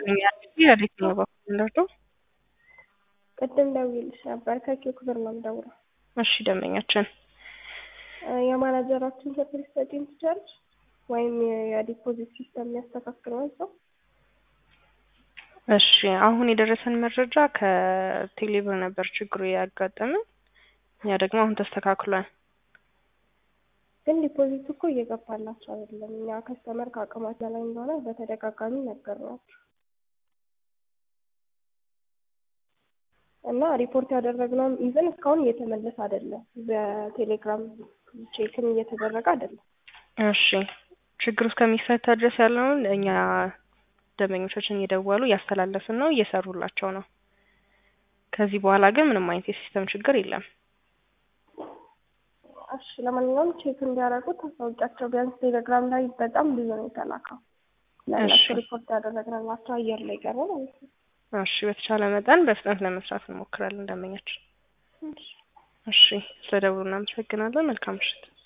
ይስጥልኝ ያለች ነው በኩል ቅድም ደውዬልሽ ነበር ከኪው ክብር ነው የምደውለው። እሺ ደንበኛችን የማናጀራችን ስልክ ልትሰጪኝ ትችያለሽ? ወይም የዲፖዚት ሲስተም የሚያስተካክለውን ሰው እሺ አሁን የደረሰን መረጃ ከቴሌብር ነበር ችግሩ ያጋጠመን። ያ ደግሞ አሁን ተስተካክሏል። ግን ዲፖዚት እኮ እየገባላቸው አይደለም። እኛ ከስተመር ከአቅማችን በላይ እንደሆነ በተደጋጋሚ ነገርናቸው እና ሪፖርት ያደረግነውም ኢቨን እስካሁን እየተመለሰ አይደለም። በቴሌግራም ቼክም እየተደረገ አይደለም። እሺ ችግሩ እስከሚፈታ ድረስ ያለውን እኛ ደንበኞቻችን እየደወሉ እያስተላለፍን ነው፣ እየሰሩላቸው ነው። ከዚህ በኋላ ግን ምንም አይነት የሲስተም ችግር የለም። እሺ ለማንኛውም ቼክ እንዲያደርጉ ታሳውቂያቸው። ቢያንስ ቴሌግራም ላይ በጣም ብዙ ነው የተላከው። ለእነሱ ሪፖርት ያደረግንላቸው አየር ላይ ቀረ ማለት ነው። እሺ በተቻለ መጠን በፍጥነት ለመስራት እንሞክራለን ደንበኛችን። እሺ ስለ ደውሉ እናመሰግናለን። መልካም ምሽት።